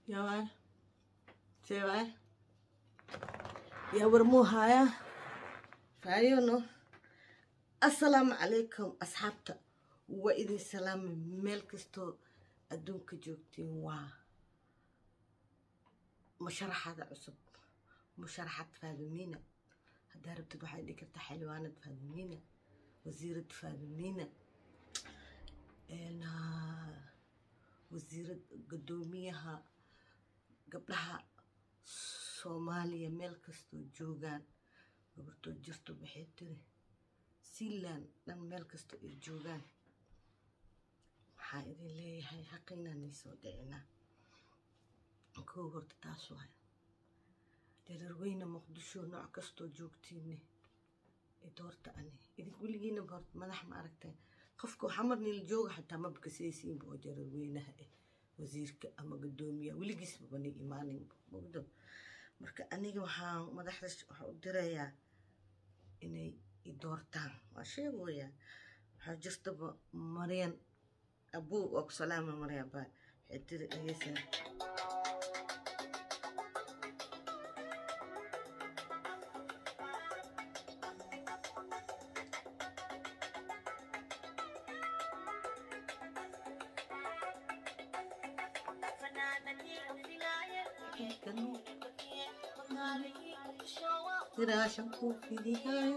Ja, waay. See waay. yaa warmuu haaya faayono assalaamu calaykum asxaabta waa idin salaamay meel kastoo adduunka joogtiin waa musharaxada cusub musharaxad faadimiina haddaa rabtid waxay dhihi kartaa xildhibaanad faadimiina wasiirad faadimiina wasiirad guddoomiyaha gabdhaha soomaaliya meel kastoo joogaan gabartoo jirto waxay tiri sealand dhan meel kastoo ay joogaan waxaa idin leeyahay xaqiinaan iisoo dhicinaa kow horta taas waay jareerweyne muqdisho nooc kastoo joogtiinne doorta ani idin weligiinaba horta madax ma aragteen qofka xamar niil jooga xataa mabka seesiinba oo jareerweynaha ah wasiirka ama guddoomiyaha weligiisba bani imaaninba mogdo marka aniga waxaan madaxda waxaa u dirayaa inay i doortaan waa sheegoyaa waxaa jirtaba maryan abuu waa ku salaama maryan baa waxay tiri dhegeysaa Dirashan ku fidihay.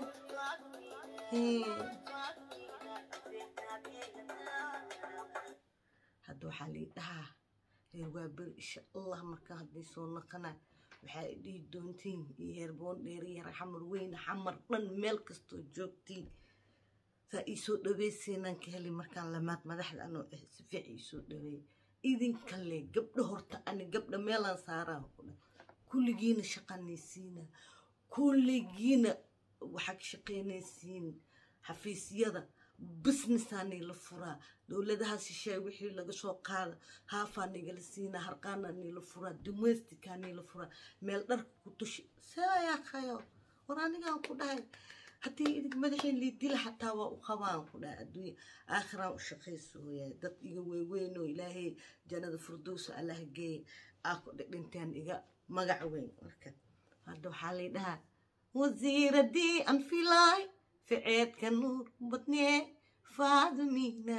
hadda waxaa lii dhahaa reer waa beri insha allah markaa hadday soo naqana waxaa dhihi doontiin iyo heerboon dheeriyara xamar weyne xamar dhan meel kastoo joogtiin saa iisoo dhaweyseynaan ka heli markaan lamaad madaxda anoo ah si fiic iisoo dhaweey idinkale gabdho horta ani gabdha meelaan saaraa kulligiina shaqanaysiina kulligiina waxaa ka shaqaynaysiin xafiisyada businessaanay la furaa dowladaha shisheeye wixii laga soo qaada haafaa nigala siinaa harqaanaa nila furaa domesticaa nila furaa meel dharka ku tushi seeyaa kayo war anigaan ku dhahay haddii idig madaxeen liidila xataa waa u qabaan ku dhahay adduunya aakhiraan u shaqaysooyaa dad iga weyweynoo ilaahay jannada furdowsa allah geeye aa ku dhidhinteen iga magac weyn marka hadda waxaa lay dhahaa wasiiradii aan filaay ficeedka nuur badnee faadumina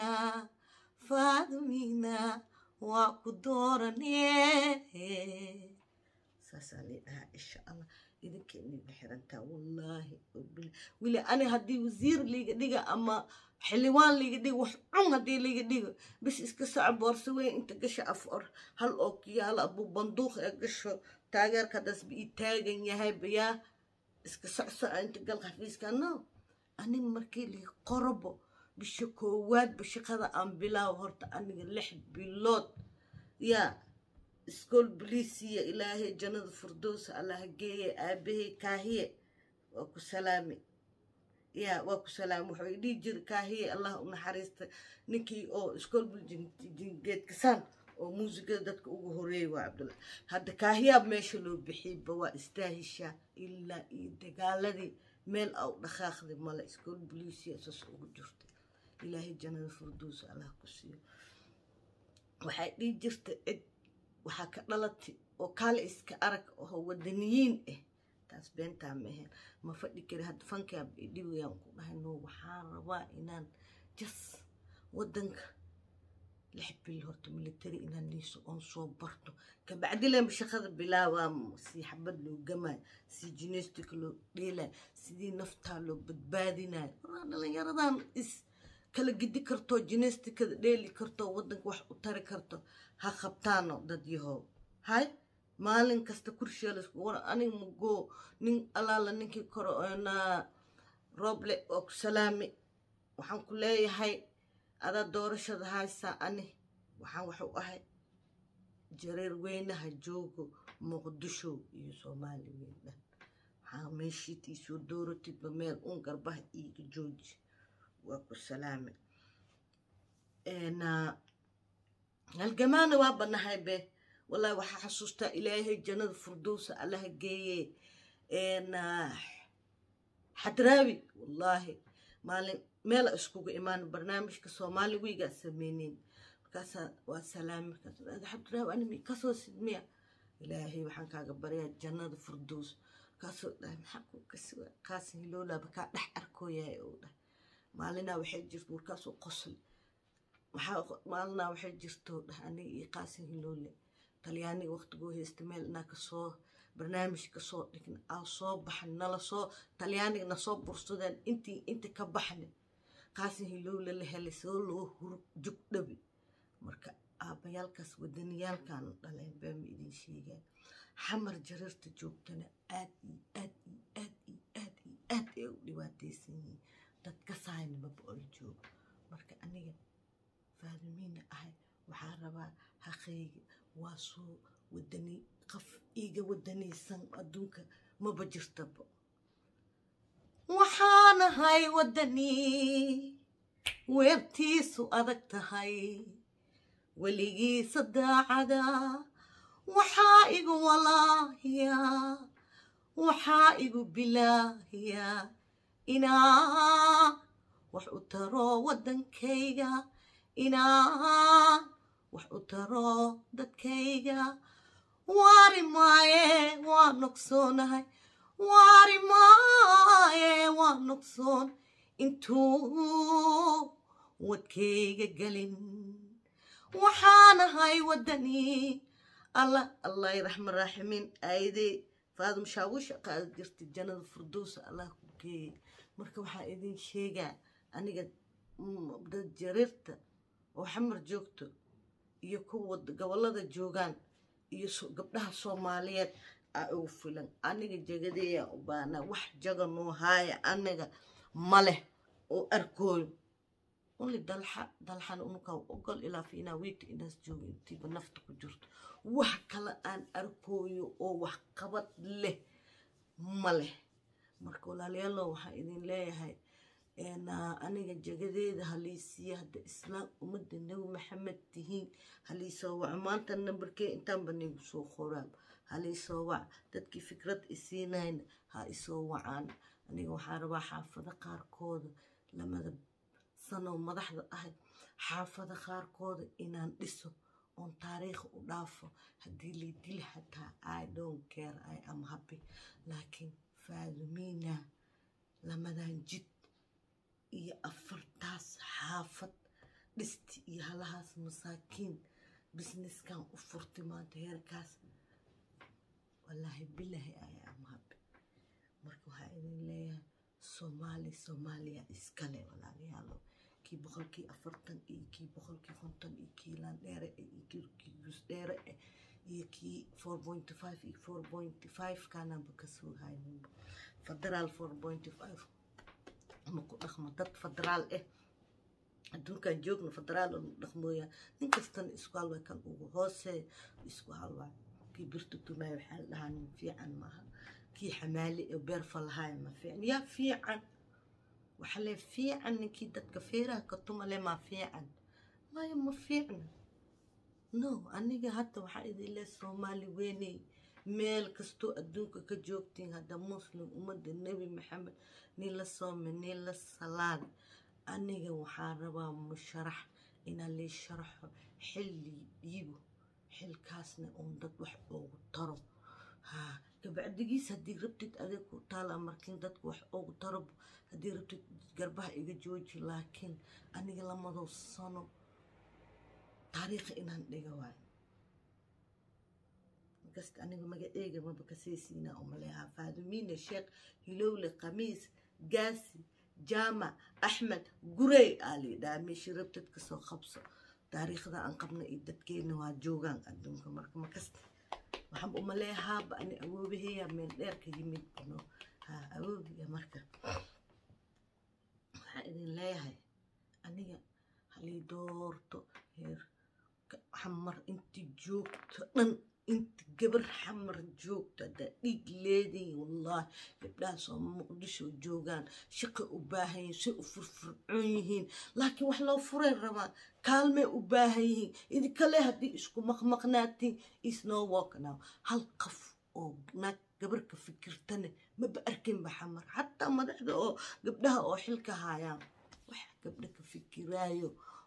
faadumina waa ku dooranee saasaa lay dhahaa insha allah idinka iniga xirantaa wallaahi weli ani haddii wasiir liiga dhiga ama xildhibaan liiga dhigo wax cun haddii liiga dhigo bis iska soco boorso weyn inta gasho afar hal oo kiyaalo abuu banduuq ee gasho taageerka haddaas ba ii taagan yahay bayaa iska socsoco inta gal xafiiska no ani markii lii qorobo bisha koowaadba shaqada aan bilaawo horta aniga lix bilood yaa iskool boliisiya ilaahay jannada firdowsa allah geeye aabahay kaahiye waa ku salaami yaa waa ku salaami wuxuu dhihi jira kaahiye allah u naxariista ninkii oo iskool buljingeedkasaan oo muusigada dadka ugu horeeyay waa cabdulla hadda kaahiyaab meesha loo bixiyba waa istaahishaa ilaa iyo dagaaladii meel au dhaqaaqday male iskool boliisiya saas ugu jirtay ilaahay jannada firdowsa allah ku siiyo waxay dhihi jirta cid waxaa ka dhalatay oo kaale iska arag oo wadaniyiin ah taas beentaa maheen ma fadhi kari hadda fankaab idhiwayaan ku dhahay no waxaan rabaa inaan jas wadanka lix bil horta military inaan niiso oon soo barto kabacdi leenba shaqada bilaabaa si xabad loo gamaayo si jinestika loo dheelayo sidii naftaa loo badbaadinayo waraa dhalinyaradan is kala gidi karto jinestikada dheeli karto wadanka wax u tari karto ha qabtaano dad yahow hay maalin kasta kurshiya laisku war aniga magoo nin allaala ninkii koro na rooble oo ku salaami waxaan ku leeyahay adaa doorashada haysaa ani waxaan waxu ahay jareer weynaha joogo muqdisho iyo soomaali weyn dhan waxaa meeshiid iisoo dooratidba meel un garbaha iiga jooji waa ku salaami halgamaana waa banahay be wallahi waxaa xasuustaa ilaahay jannada firdowsa allaha geeye xadraawi wallaahi maalin meela iskugu imaan barnaamijka soomaali wiigaa sameyneyn markaasaa waa salaami markaasxabdiraawi animi kasoo sidmiya ilaahay waxaan kaaga baryaa jannada furdows markaasuu dhahay maxaa kuu kasiwa qaasin hiloolaaba kaa dhex arkooyahay uu dhahay maalinaa waxay jirto markaasuu qosli maxaa maalinaa waxay jirto dhahay aniga iyo qaasin hiloole talyaaniga waqtigoo haysta meel inaa kasoo barnaamij kasoo dhigna aa soo baxan nala soo talyaaniga nasoo bursadeen intii inta ka baxna qaasin hilowle la helay soo loo hurug jugdhabi marka aabbayaalkaas wadaniyaalkan dhaleen baama idin sheegaan xamar jareerta joogtana aad iyo aad iyo aad iyo aad iyo aad ay u dhibaataysan yihiin dad ka saaynimaba ol joogo marka aniga faadimiina ahay waxaa rabaa haqayga waa soo wadani qof iiga wadanaysan adduunka maba jirtaba waxaanahay wadani weebtiisu adag tahay weligiisa daacada waxaa igu walaahiya waxaa igu bilaahiya inaan wax u taro waddankayga inaan wax u taro dadkayga waari maaye waa nogsoonahay waari maaye waa nogsoon intuu wadkayga gelin waxaanahay waddani alla allahi raxman raaximiin aayadee faadum shaawusha qaada jirta jannada furdowsa allah ku geeyay marka waxaa idin sheegaa aniga dad jareerta oo xamar joogto iyo kuwa gobollada joogaan iyo gabdhaha soomaaliyeed aa ugu filan aniga jagadeeyaa u baanaa wax jaga noo haaya aniga ma leh oo arkooyo only dalxa dalxana unukaa ogol ilaa fiinaa wiigta inaas joogo intiiba nafta ku jirto wax kale aan arkooyo oo wax qabad leh ma leh marka walaalayaalo waxaan idin leeyahay aniga jagadeeda haliisiya hadda islaam ummadda nebi maxamed tihiin haliisoo wac maanta nambarkee intaanba nigu soo qoraab haliisoo wac dadkii fikrad isiinayna ha isoo wacaan aniga waxaa rabaa xaafado qaarkooda lamada sanoo madaxda ahay xaafada qaarkooda inaan dhiso oon taariikh u dhaafo haddii lay dili xataa i don't care i am happy laakiin faadumiina lamadan jid iyo afartaas xaafad dhisti iyo halahaas masaakiin businesskan u furtay maanta heerkaas wallaahi bilaahi i am happy marka waxaa idin leeyahay soomaali soomaaliya iskale walaalayaalo kii boqolkii afartan iyo kii boqolkii konton iyo kii laandheere iyo kii guusdheere iyo kii four point five iyo four point five kaananba kasoo hayninba federaal four point five ma ku dhaqmo dad federaal ah adduunkan joogna federaal oo dhaqmooyaa nin kastana isku halwaa kan ugu hoosee isku halwaa kii birta tumaaya waxaa la dhahaa nin fiican maaha kii xamaali ee beer falahaaya ma fiican yaa fiican waxa lee fiican ninkii dadka feeraha ka tumale maa fiican maya ma fiicna no aniga hadda waxaa idin le soomaali weyney meel kastoo adduunka ka joogtiin hadda muslim ummadda nebi maxamed nin la soome nin la salaan aniga waxaa rabaa musharax inaa lii sharaxo xilli dhiibo xilkaasna uun dad wax oogu taro haa gabacdigiis haddii rabtid adeeg ku taala markiin dadku wax oogu taro haddii rabtid garbaha iga jooji laakiin aniga lamadoo sano taariikha inaan dhiga waayo markasta aniga magaceega maba kaseysiinaa umaleehaa faadumiina sheekh hilowle khamiis gaasi jaamac axmed gurey aa liidhaha meeshii rabtid kasoo qabso taariikhda aan qabna iyo dadkeena waa joogaan adduunka marka makasta waxaan umaleehaaba ani awoobaheya meel dheer ka yimid bano haa awoobiya marka waxaan idin leeyahay aniga halii doorto heer xamar inti joogto dhan inta gabar xamar joogto haddaa dhiig leedayin wallaahi gabdhahaas oo muqdisho joogaan shaqay u baahan yihiin say u furfurcoon yihiin laakiin wax loo furay rabaan kaalmay u baahan yihiin idinkale haddii isku maqmaqnaatiin isnoo walk now hal qof oo naag gabar ka fikirtane maba arkinba xamar xataa madaxda oo gabdhaha oo xilka haayaan wax gabdha ka fikiraayo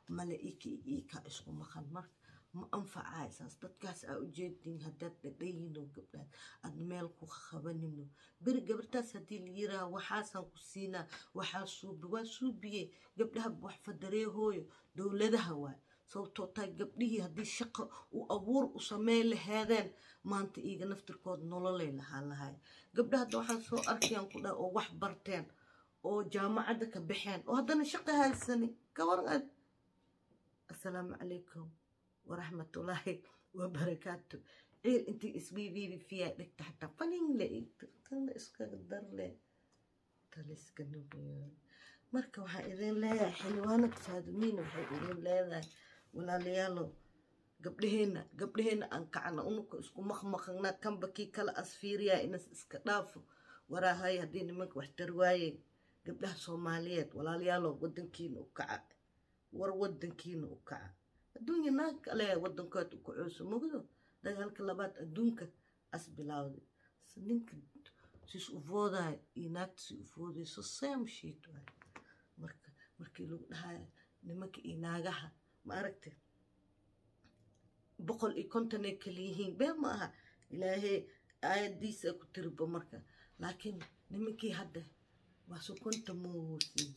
male iki ika isku maqan marka ma anfacay saas dadkaas aa ujeedin haddaad dhadhayino gabdhaad aad meel ku qabanino beri gabartaas haddii la yiraa waxaasaan ku siinaa waxaa suubi waa suubiye gabdhaha wax fadareehooyo dowladaha waay sababtoo tahay gabdhihii haddii shaqo u abuur u sameyn lahaadeen maanta iiga naftirkood nololay lahaan lahay gabdhaha hadda waxaan soo arkayaan ku dhaha oo wax barteen oo jaamacadda ka baxeen oo haddana shaqo haysani ka waran aad assalaamu calaykum waraxmatullaahi wabarakaatu ciil intii isbiibiibi fiyaa dhigta xataa faninle tana iskaga darle taliska nubuyaa marka waxaan idin leeyahay xildhibaanada faadumiina waxay idin leedahay walaalayaalo gabdhaheenna gabdhaheenna aan kacna unuka isku maqmaqana kanba kii kala asfiiriyaa inas iska dhaafo waraahay haddii nimanka wax tarwaayeen gabdhaha soomaaliyeed walaalayaalo wadankiina u kaca war wadankiina u kaca adduunya naag kale wadankood ku cooso mogdo dagaalka labaad adduunka as bilaawday ninka sis u foodaay iyo naagta si u foodayso same sheet waay marka markii lagu dhahayo nimanka iyo naagaha ma aragtay boqol iyo konton ay kala yihiin been ma aha ilaahay aayadiisa ku tiriba marka laakiin nimankii hadda waa sokonta moosin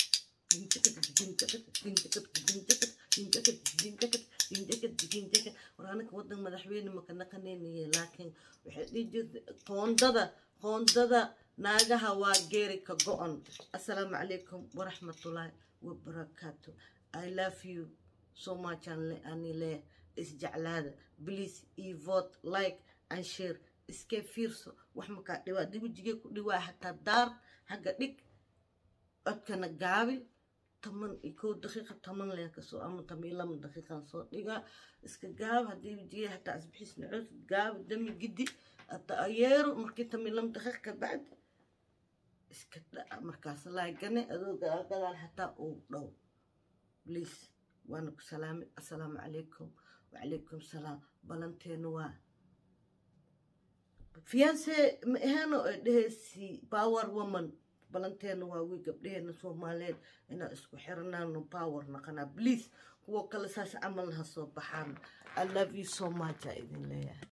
war anaka wadan madaxweyne maka naqaneynaye laakiin waxay dhihi jirta qoondada qoondada naagaha waa geeri ka go-on assalaamu calaykum waraxmatullaahi wabarakaatu i love you so much ani le isjeclaada please e vote like and share iskee fiirso wax makaa dhiwaa dibijigee ku dhiwaa hataa daar xagga dhig codkana gaabi toban iyo kow daqiiqa toban leen kasoo ama toban iyo laba daqiiqan soo dhigaa iska gaab haddii wejigee hataa asbixis nacoos gaabi dami gidi hata ayeero markii toban iyo laba daqiiq ka bacdi iska dhaca markaas laagane adoo gadaal gadaal hataa uu dhow please waana ku salaamay assalaamu calaykum wacalaykum salaam balanteenu waa fiyaanse ma ahaano ay dhehaysi power woman balanteena waa wii gabdhaheena soomaaliyeed inaan isku xiranaano power naqanaa please kuwo kale saas camal ha soo baxaan i love you so much aa idin leeyahay